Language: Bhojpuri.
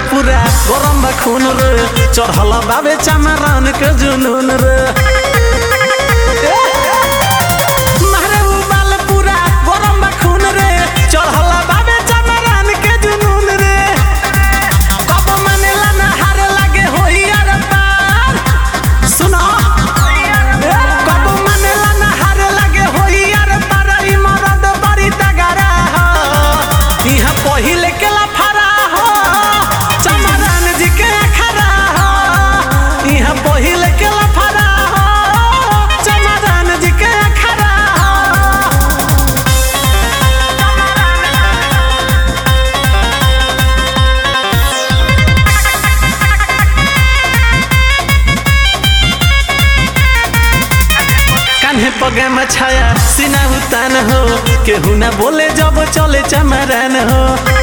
पूरा गरम बा खून रे चढ़ल बाबे चमरान के जुनून रे मारे उ बाल पूरा गरम बा खून रे चढ़ल बाबे चमरान के जुनून रे कब मानेला ना हार लागे होई यार पार सुनो कब मानेला ना हार लागे होई यार पार ई मरद बड़ी तगड़ा हो इहाँ पहिले के लफड़ा हो चमरान जी के अखड़ा हो इहाँ पहिले के लफड़ा हो चमरान जी के अखड़ा हो कान्हे पगे में छाया सीना उतान हो केहू ना बोले जब चले चमरान हो